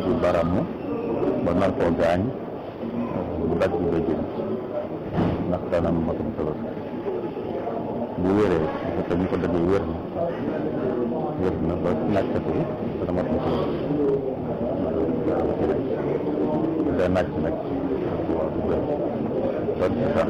ci baramu ba nar koo gaañ mu dagg bëjjën ndax kanam matum tabaski bu wéree bu fekkee ñu ko daggee wér na wér na ba nàccatu dana mat matum tabaski bu dee nàcc nag waaw du bëri kon sax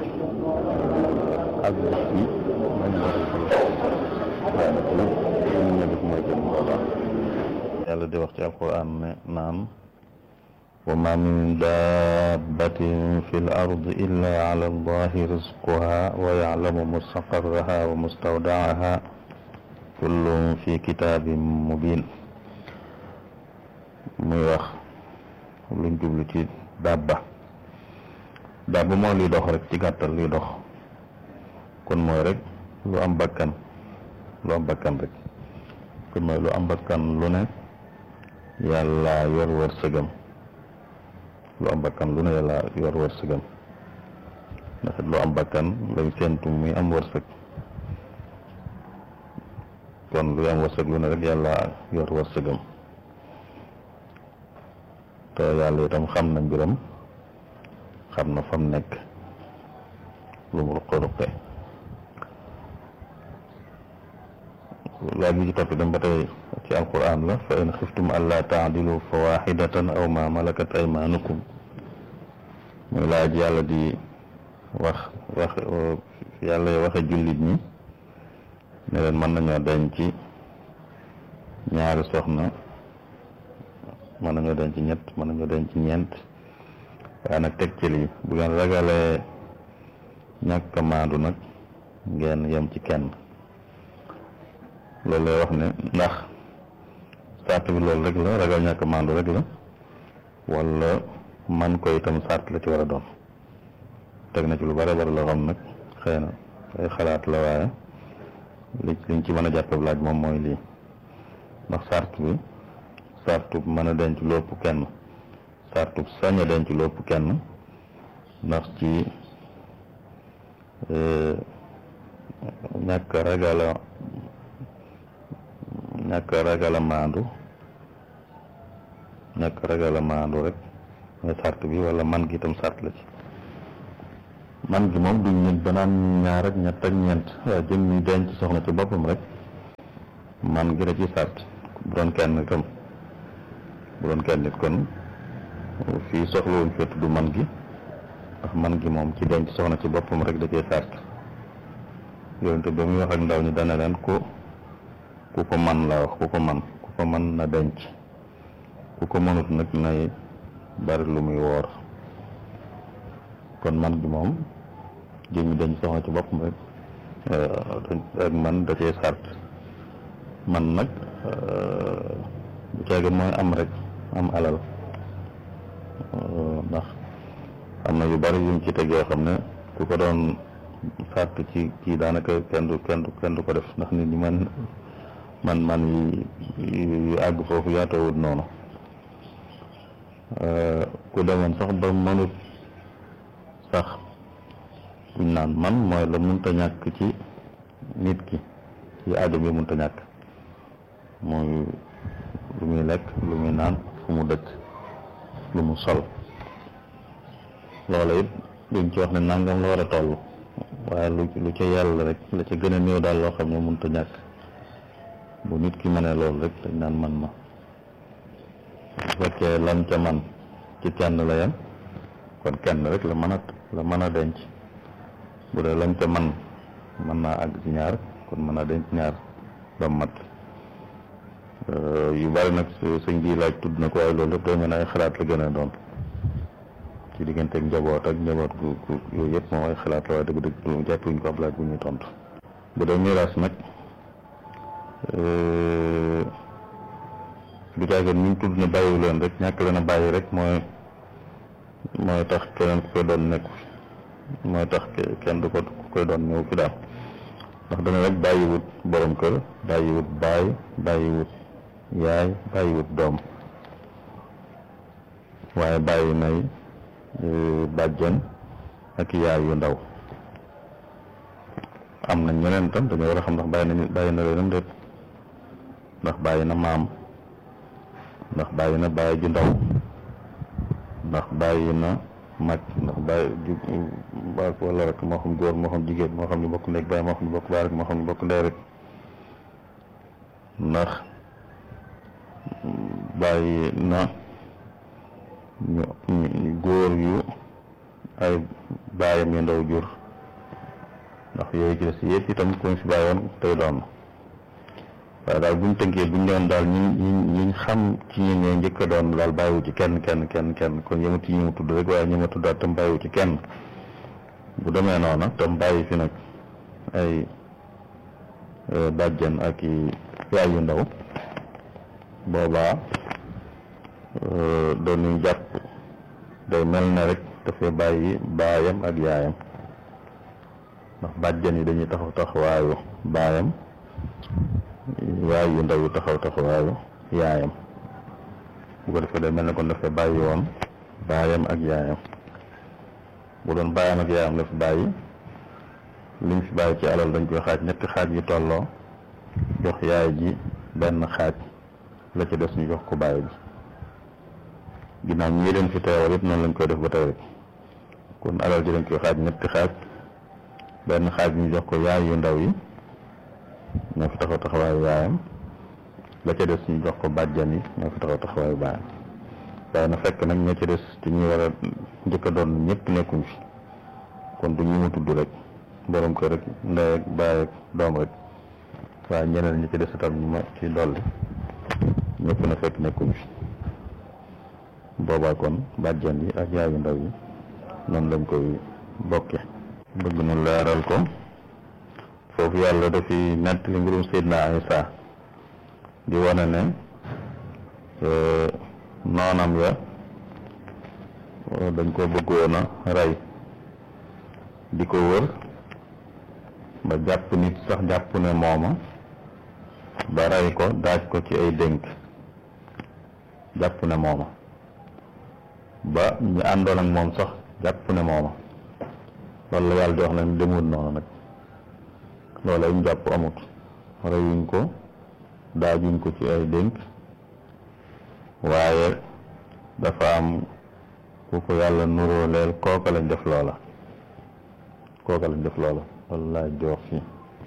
ak bés bi man waaye nag lu ñu ne def mooy gën boobaa yàlla di wax ci alquran ne naan wa ma min dabbatin fi l ard illa ala allahi rizquha wa yaclamu mustaqarraha wa mustawdaaha kullum fi kitaabin mubin muy wax luñ jublu ci dabba dabba moo luy dox rek ci gàttal luy dox kon mooy rek lu am bakkan lu am bakkan rek kon mooy lu am bakkan lu ne yàlla yor wërsëgam lu am bakkan lu ne yàlla yor wërsëgam ndax lu am bakkan lañ séentu muy am wërsëg kon luy am wërsëg lu ne rek yàlla yor wërsëgam te yàlla itam xam na mbiram xam na fam nekk lu mu ruqe-ruqe laaj bi ci topp dem ba tey ci alquran la fa in xiftum alla taadilu fa waxidatan aw ma malakat aymanukum muy laaj yàlla di wax wax yàlla waxe jullit ñi ne leen mën nañoo denc ñaari soxna mën nañoo denc ñett mën nañoo denc ñeent waaye nag teg ci lii bu ngeen ragalee ñàkk a maandu nag ngeen yem ci kenn loolu lay wax ne ndax sart bi loolu rek la ragal ñàkk maandu rek la wala man ko itam sart la ci war a doon teg na ci lu bare bare loo xam nag xëy na ay xalaat la waaye li liñ ci mën a jàppe laaj moom mooy lii ndax sart bi sartu mën a denc lu ëpp kenn sartu sañ a denc lu ëpp kenn ndax ci ñàkk ragala ñàkk ragal a maandu ñàkk ragal a maandu rek mooy sart bi wala man gi itam sart la ci man gi moom duñ nit banaan ñaar ak ñett ak ñeent waaye jëm ñu denc soxna ci boppam rek man gi da ci sart bu doon kenn itam bu doon kenn nit kon fii soxlawuñ fee tudd man gi ndax man gi moom ci denc soxna ci boppam rek da cee sart yonente ba muy wax ak ndaw ñi dana leen ko ku ko man la wax ku ko man ku ko man na denc ku ko mënut nag nay bari lu muy woor kon man gi moom jëmi denc soxna ci boppam rek ak man da cee sart man nag bu caagi mooy am rek am alal ndax am na yu bari yuñ ci teg yoo xam ne ku ko doon sart ci kii daanaka kenn du kenn du kenn du ko def ndax nit ñi man man man yi yu àgg foofu yaatawut noonu ku demoon sax ba mënut sax buñ naan man mooy la munta ñàkk ci nit ki ci aajo bi munta ñàkk mooy lu muy lekk lu muy naan fu mu dëkk lu mu sol loola it duñ ci wax ne nangam la war a toll waaye lu lu ca yàlla rek la ca gën a néew daal loo xam ne munta ñàkk bu nit ki mënee loolu rek dañ naan man ma bu fekkee lam ca man ci kenn la yem kon kenn rek la mën a la mën a denc bu dee lam ca man mën naa àgg ci ñaar kon mën a denc ñaar ba mat yu bari nag sëñ bi laaj tudd na ko waaye loolu lépp day mel ne ay xalaat la gën a doon ci diggante ak njaboot ak njaboot gu gu yooyu yëpp moom ay xalaat la waaye dëgg-dëgg du jàppuñ ko ab laaj bu ñuy tontu bu dee miraas nag du caagin ñu tudd ne bàyyiwu leen rek ñàkk leen a bàyyi rek mooy mooy tax keneen ku koy doon nekk mooy tax kenn du ko ku koy doon ñëw fi daal ndax dana rek bàyyiwut borom kër bàyyiwut baay bàyyiwut yaay bàyyiwut doom waaye bàyyi nay bàjjen ak yaay yu ndaw am na ñeneen tam dañoo war a xam ndax bàyyi na bàyyi na leenam déet ndax bàyyi na maam ndax bàyyi na bàyyi ju ndaw ndax bàyyi na mag ndax bàyyi ju baa wala rek moo xam góor moo xam jigéen moo xam ñu bokk nekk bàyyi moo xam ñu bokk baay rek moo xam ñu bokk ndey rek ndax bàyyi na ñu ñu góor yu ay bàyyam yu ndaw jur ndax yooyu ci des yëpp itam kuñ fi bàyyi woon tey doon waaye daal buñ tënkee buñ doon daal ñi ñi ñi xam ci ñi ne njëkk a doon daal bàyyiwu ci kenn kenn kenn kenn kon yëmut ci ñi mu tudd rek waaye ñi ma tuddaat tam bàyyiwu ci kenn bu demee noona tam bàyyi fi nag ay bàjjan ak i yaay yu ndaw boobaa doon ñu jàpp day mel ne rek dafay bàyyi baayam ak yaayam ndax bàjjan yi dañuy taxaw taxawaayu baayam yaay yu ndaw yu taxaw taxawaayu yaayam bu ko defee day mel ne kon dafay bàyyi woon baayam ak yaayam bu doon baayam ak yaayam la fi bàyyi li mu fi bàyyi ci alal dañ koy xaaj ñetti xaaj yu tolloo jox yaay ji benn xaaj la ci des ñu jox ko bàyyi bi ginnaaw ñii leen fi teewal it noonu lañ koy def ba tey rek kon alal ji dañ koy xaaj ñetti xaaj benn xaaj bi ñu jox ko yaay yu ndaw yi ñoo fi taxaw taxawaayu yaayam la ca des ñu jox ko bàjjan yi ñoo fi taxaw taxawaayu baayam waaye na fekk nag ña ca des ci ñuy war a njëkk a doon ñëpp nekkuñ fi kon du ñu mu tudd rek borom kër rek ndey ak baay ak doom rek waaye ñeneen ñi ci des itam ñu ma ci dolli ñëpp na fekk nekkuñ fi boobaa kon bàjjan yi ak yaayu ndaw yi noonu lañ koy bokke bëgg nu leeral ko foofu yàlla dafi nettali mbirum Seydina Isa di wane ne noonam ya dañ ko bëggoon a rey di ko wër ba jàpp nit sax jàpp ne mooma ba rey ko daaj ko ci ay dénk jàpp ne mooma ba ñu àndoon ak moom sax jàpp ne mooma loolu la yàlla di wax ne demul noonu nag loolu ay jàpp amut reyuñ ko daajuñ ko ci ay dénk waaye dafa am ku ko yàlla nuroo leel kooka lañ def loola kooka lañ def loola loolu laay jox fii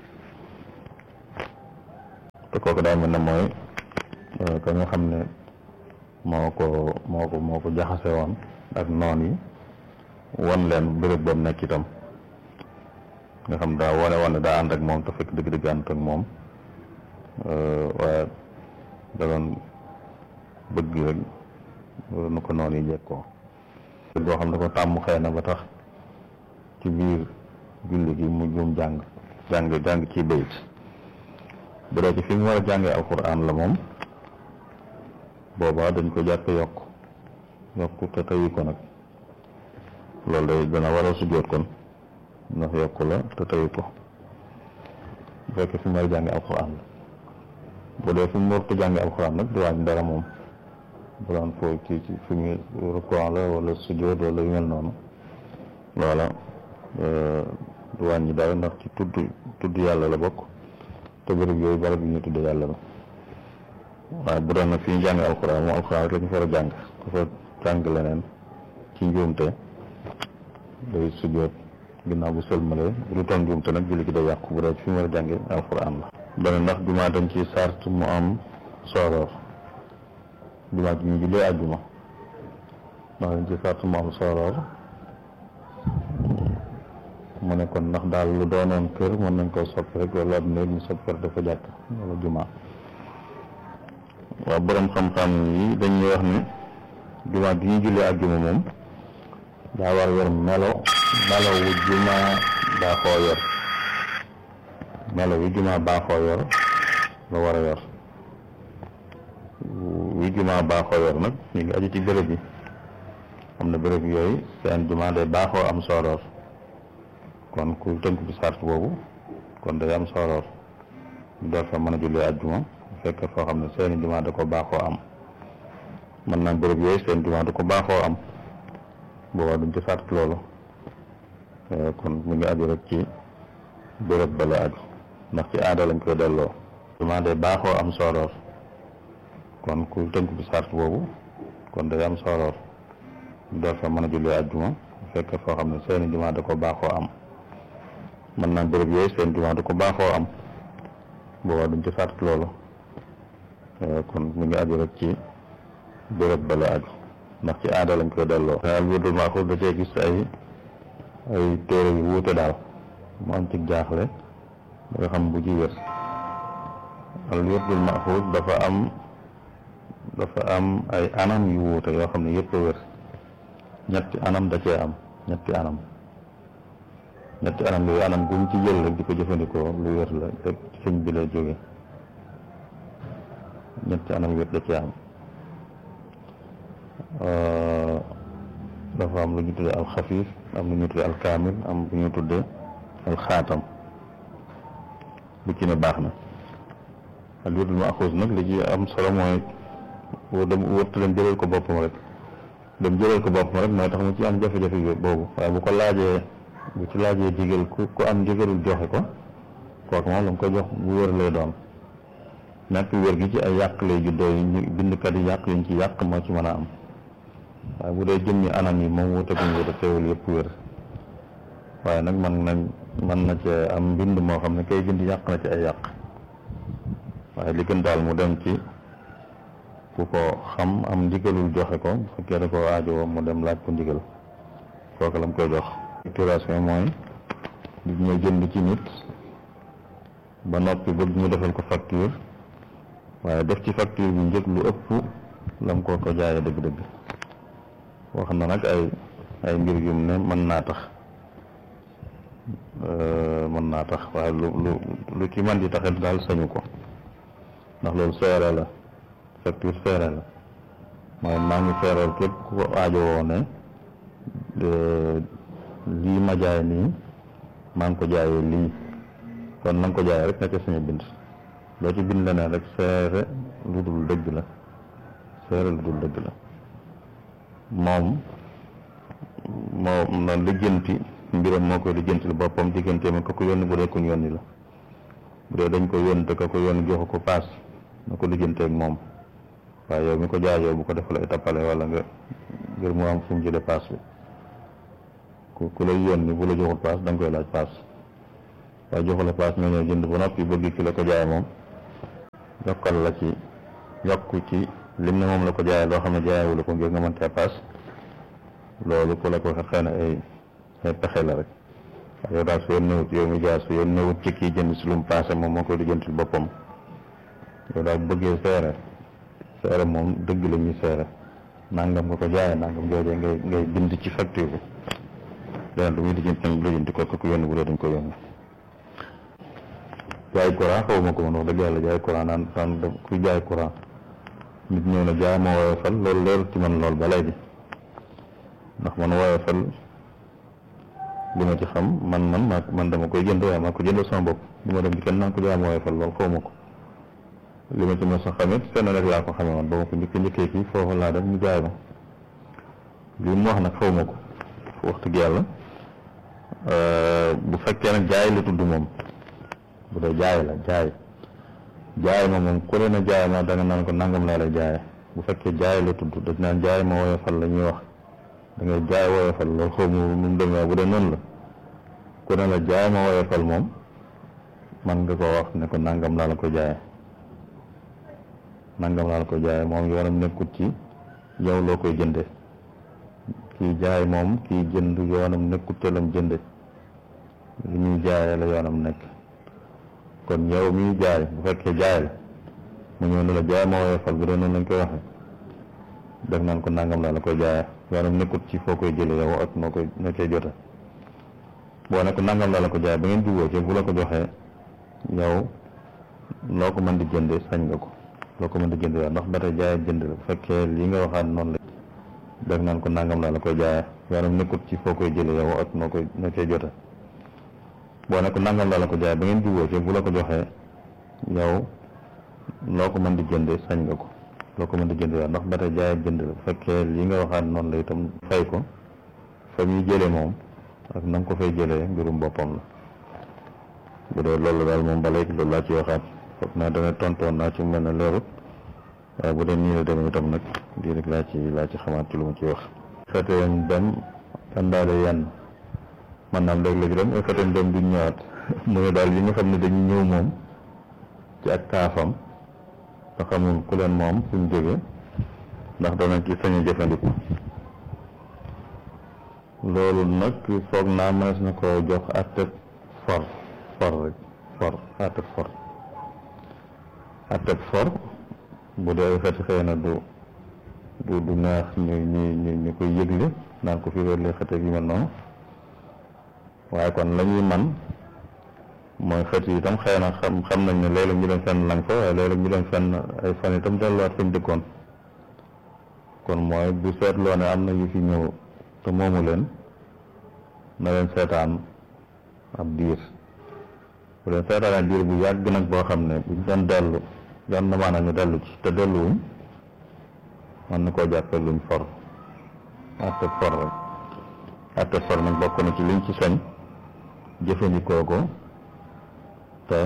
te kooka daa mel ne mooy ka nga xam ne moo ko moo ko moo ko jaxase woon ak noon yi won leen béréb boobu nekk itam nga xam daa wane wane daa ànd ak moom te fekk dëgg-dëgg ànd ak moom waaye da doon bëgg rek nu ko noonu yi jekkoo boo xam ne ko tàmm xëy na ba tax ci biir julli gi mu juum jàng jàng jàng ci bayit bu dee ci fi mu war a jàngee alquran la moom boobaa dañ ko jàppe yokk yokk te tayi ko nag loolu day dana war a sujjóot kon ndax yokk la te tayi ko bu fekkee fi mu war a jàngee alquran la bu dee fi mu warut jàngee alquran nag du wàññi dara moom bu daan foo ci ci fi mu rukkoo la wala sujjóot wala yu mel noonu loola du wàññi dara ndax ci tudd tudd yàlla la bokk te bërëb yooyu barab yi ñu tudd yàlla la waaye bu doon nag fi ñu jàng alxuraan moom alxuraan rek la ñu war a jàng ku fa jàng leneen ci njuumte day sujjóot ginnaaw bu sëlmalee bu du toon njuumte nag julli gi day yàqu bu dee fi mu war a jànge alxuraan la beneen ndax jumaa dañ ci sart mu am sooroor jumaa ji ñu jullee àjjuma ndax dañ ci sart mu am sooroor mu ne kon ndax daal lu doonoon kër mën nañ koo soppi rek wala ab néeg ñu soppi ko dafa jàkk wala jumaa waaw borom xam-xam yi dañuy wax ni jumaa gi ñu jullee àjjuma moom daa war yor melo melo wu jumaa baaxoo yor melo wi jumaa baaxoo yor la war a yor wi jumaa baaxoo yor nag ñu ngi aju ci béréb yi am na béréb yooyu seen jumaa day baaxoo am sooroor kon ku tënk ci sart boobu kon day am sooroor ñu door fa mën a jullee àjjuma bu fekkee foo xam ne seeni jumaa da ko baaxoo am mën naa béréb yooyu seen jumaa da ko baaxoo am boobaa duñ ci sart loolu kon mu ngi aju rek ci béréb ba la aju ndax ci aada lañ koy delloo jumaa day baaxoo am sooroor kon ku tënk bi sart boobu kon day am sooroor door fa mën a julli àjjuma bu fekkee foo xam ne seeni jumaa da ko baaxoo am mën naa béréb yooyu seen jumaa da ko baaxoo am boobaa duñ ci sart loolu kon mu ngi aju rek ci béréb ba la aju ndax ci aada lañ koy delloo daal wirdul maaxuus da cee gis ay ay téere yu wuute daal mu am ci jaaxle da nga xam bu ci wér al wirdul maaxuus dafa am dafa am ay anam yu wuute yoo xam ne yëpp a wér ñetti anam da cee am ñetti anam ñetti anam yooyu anam guñ ci jël rek di ko jëfandikoo lu wér la rek sëñ bi lay jóge ñetti anam wér da cee am dafa am lu ñu tuddee alxafiif am lu ñu tuddee alkaamil am lu ñu tuddee alxaatam bu ci ne baax na al wirdul maaxuus nag li ci am solo mooy woo dem wërtu dem jëlal ko boppam rek dem jëlal ko boppam rek mooy tax mu ci am jafe-jafe boobu waaye bu ko laajee bu ci laajee digal ku ku am ndigalul joxe ko kooku moom la mu ko jox bu wér lay doon nekk wér gi ci ay yàq lay juddoo yi ñu bindkat yi yàq yiñ ci yàq moo ci mën a am waaye bu dee jëmmi anam yi moom wute guñ wute teewul yëpp wér waaye nag man nañ mën na cee am mbind moo xam ne kay bind yàq na ci ay yàq waaye li gën daal mu dem ci ku ko xam am ndigalul joxe ko bu fekkee da ko aajowoo mu dem laaj ko ndigal kooku la mu koy jox facturation mooy nit ñoo jënd ci nit ba noppi bëgg ñu defal ko facture waaye def ci facture bi njëg lu ëpp lam ko ko jaayee dëgg-dëgg wax na nag ay ay mbir yu ne mën naa tax mën naa tax waaye lu lu lu ci man di taxit daal sañu ko ndax loolu seere la facture seere la mooy maa ngi seereel képp ku ko aajowoo ne lii ma jaay nii maa ngi ko jaayee lii kon na nga ko jaayee rek na ca suñu bind loo ci bind leneen rek seere lu dul dëgg la seere lu dul dëgg la moom moo na lijjanti mbiram moo koy lijjanti lu boppam digganteem ko ko yónni bu dee kuñ yónni la bu dee dañ ko yónni te ka ko yónni joxu ko paas na ko lijjanteeg moom waaye yow mi ko jaayoo bu ko defal ay tappale wala nga ngir mu am fu mu jëlee paas bi ku ku lay yónni bu la joxul paas da nga koy laaj paas waaye joxu la paas nga ñëw jënd ba noppi bëgg ki la ko jaay moom yokkal la ci yokku ci lim ne moom la ko jaayee loo xam ne jaayewu la ko ngir nga mën cee paas loolu ku la ko xëy na ay ay pexe la rek waaye yow daal su yoon newut yow mi jaay su yoon newut ci kii jënd si lu mu paase moom moo koy lijjantil boppam yow daal bu bëggee seere seere moom dëgg la ñuy seere nangam nga ko jaayee nangam joojee ngay ngay bind ci facture bi leneen lu muy lijjanti nag lijjanti ko ko yónni bu dee dañ ko yónni jaay courant xaw ma ko man wax dëgg yàlla jaay courant naan naan ku jaay courant nit ñëw na jaay ma woyofal loolu leerul ci man lool ba léegi ndax man woyofal li ma ci xam man man maa man dama koy jënd waaye maa ko jëndal sama bopp du ma dem ci kenn naan ko jaay ma woyofal lool xaw ma ko li ma ci mos a xamit fenn rek laa ko xamee woon ba ma ko njëkk njëkkee fii foofu laa dem ñu jaay ma lii mu wax nag xaw ma ko wax dëgg yàlla bu fekkee nag jaay la tudd moom bu dee jaay la jaay jaay ma moom ku leen a jaay ma da nga naan ko nangam laa lay jaay bu fekkee jaay la tudd dañ naan jaay ma woyofal la ñuy wax da ngay jaay woyofal loolu xaw ma nu mu demee bu dee noonu la ku ne la jaay ma woyofal moom man nga ko wax ne ko nangam laa la ko jaay nangam laa la ko jaay moom yoonam nekkut ci yow loo koy jënde kii jaay moom kii jënd yoonam nekkut te lam jënde li ñuy jaayee la yoonam nekk kon yow miy jaay bu fekkee jaay la mu ñëw ne la jaay ma woyofal bu dee noonu lañ koy waxee def naan ko nangam laa la koy jaayee yoonam nekkut ci foo koy jëlee yow ak noo koy noo koy jote boo ne ko nangam laa la ko jaay ba ngeen jubóo ci bu la ko joxee yow loo ko mën di jëndee sañ nga ko loo ko mën di jëndee ndax ba tey jaay jënd la bu fekkee lii nga waxaat noonu la def naan ko nangam laa la koy jaayee yoonam nekkut ci foo koy jëlee yow ak noo koy noo koy jote boo ne ko nangam laa la ko jaay ba ngeen jubóo ci bu la ko joxee yow loo ko mën di jëndee sañ nga ko loo ko mën di jëndee ndax ba tey jaay jënd la bu fekkee lii nga waxaat noonu la itam fay ko fa muy jëlee moom ak na nga ko fay jëlee mbirum boppam la bu dee loolu daal moom ba léegi loolu laa ci waxaat foog naa dana tontoon naa ci mel ne leerut waaye bu dee nii la demee itam nag lii rek laa ci laa ci xamaat ci lu ma ci wax feteen dem àndaale yenn man naam léeg-léeg dem feteen dem duñ ñëwaat mu ne daal yi nga xam ne dañu ñëw moom ci ak kaafam te xamul ku leen moom suñ jóge ndax dana ci sañ a jëfandiku loolu nag foog naa mënees na ko jox atteb for for rek for atteb for atteb for bu dee ay xeeti xëy na du du du neex ñu ñu ñu ñu koy yëgle naan ko fii loolu lay xeteeg yu mel noonu waaye kon la ñuy man mooy xeet yi itam xëy na xam xam nañ ne léeg-léeg ñu dem fenn lang fa waaye léeg-léeg ñu dem fenn ay fan itam delluwaat fañ dëkkoon kon mooy bu seetloo ne am na yu fi ñëw te moomu leen na leen seetaan ab diir bu leen seetaanee diir bu yàgg nag boo xam ne buñ doon dellu doon na maanaam ñu dellu ci te delluwuñ man na koo jàppee luñ for atte for rek atte for nag bokk na ci liñ ci sañ jëfandikoo ko te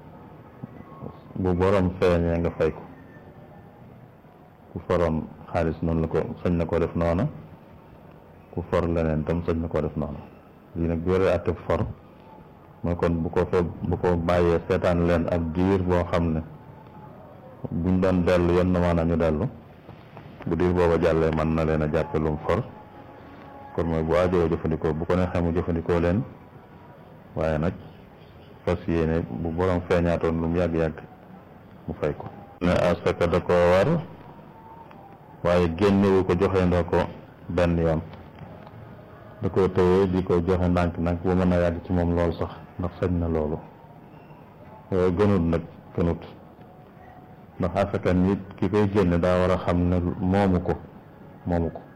bu borom feeñee nga fay ko ku foroon xaalis noonu la ko sañ na koo def noona ku for leneen tam sañ na koo def noona lii nag bu yoree atte for mooy kon bu ko fa bu ko bàyyee seetaan leen ab diir boo xam ne buñ doon dellu yenn maanaam ñu dellu bu diir booba jàllee mën na leen a jàppe lum for kon mooy bu aajoo jëfandikoo bu ko neexee mu jëfandikoo leen waaye nag fas yéene bu borom feeñaatoon lu mu yàgg-yàgg mu fay ko ne asaka da koo war waaye génnewu ko joxe ndoo ko benn yoon da koo tëyee di ko joxe ndànk ndànk bu mën a yàgg ci moom loolu sax ndax sañ na loolu yooyu gënut nag gënut ndax asaka nit ki koy génne daa war a xam ne moomu ko moomu ko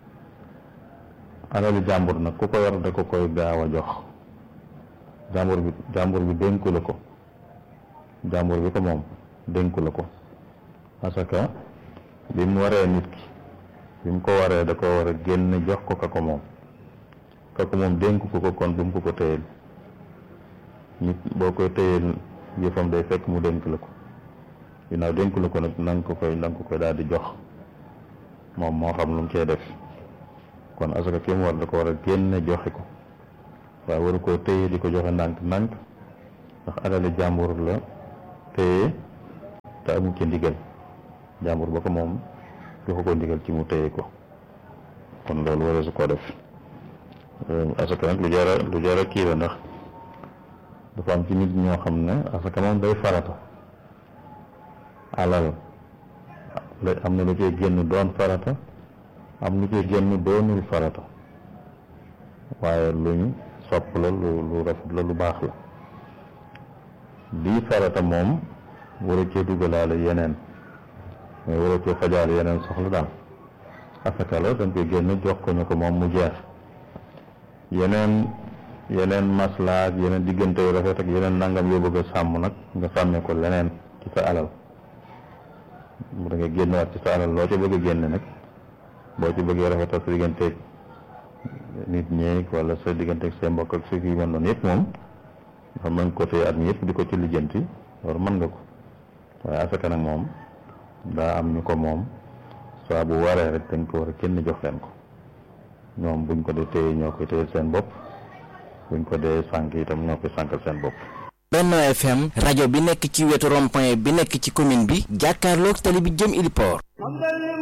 alali jàmbur nag ku ko yor da ko koy gaaw a jox jàmbur bi jàmbur bi dénku la ko jàmbur bi ko moom dénku la ko asaka bi mu waree nit ki bi mu ko waree da ko war a génn jox ko ka ko moom ka ko moom dénku ko ko kon bu mu ko ko téyel nit boo koy téyel yëfam day fekk mu dénk la ko ginnaaw dénku la ko nag na nga ko koy na nga ko koy daal di jox moom moo xam lu mu cee def kon asaka ki mu war da ko war a génne joxe ko waaye waru koo téye di ko joxe ndànk ndànk ndax alali jàmbur la téye te amu ci ndigal jàmbur ba ko moom joxu ko ndigal ci mu téye ko kon loolu wara su koo def asaka nag lu jara lu jara kii la ndax dafa am ci nit ñoo xam ne asaka moom day farata alal la am na lu cee génn doon farata am lu cee génn doonul farata waaye luñ sopp la lu lu rafet la lu baax la lii farata moom war a cee dugalaale yeneen mais war a cee fajaale yeneen soxla daal asaka la dañ koy génn jox ko ñu ko moom mu jeex yeneen yeneen maslaak yeneen diggante yu rafet ak yeneen nangam yoo bëgg a sàmm nag nga sàmmee ko leneen ci sa alal mu da nga génnewaat ci sa alal loo ci bëgg a génne nag boo ci bëggee rafetal sa digganteeg nit ñeeg wala sa digganteeg seen mbokk ak su fi mën noonu yëpp moom xam mën ko téye at mi yëpp di ko ci lijjanti loolu mën nga ko waaye asaka nag moom daa am ñu ko moom saa bu waree rek dañ ko war a kenn jox leen ko ñoom buñ ko dee téye ñoo koy téye seen bopp buñ ko dee sànk itam ñoo koy sànkal seen bopp Benno FM rajo bi nekk ci wetu rond-point bi nekk ci commune bi jàkkaarloog tali bi jëm Iliport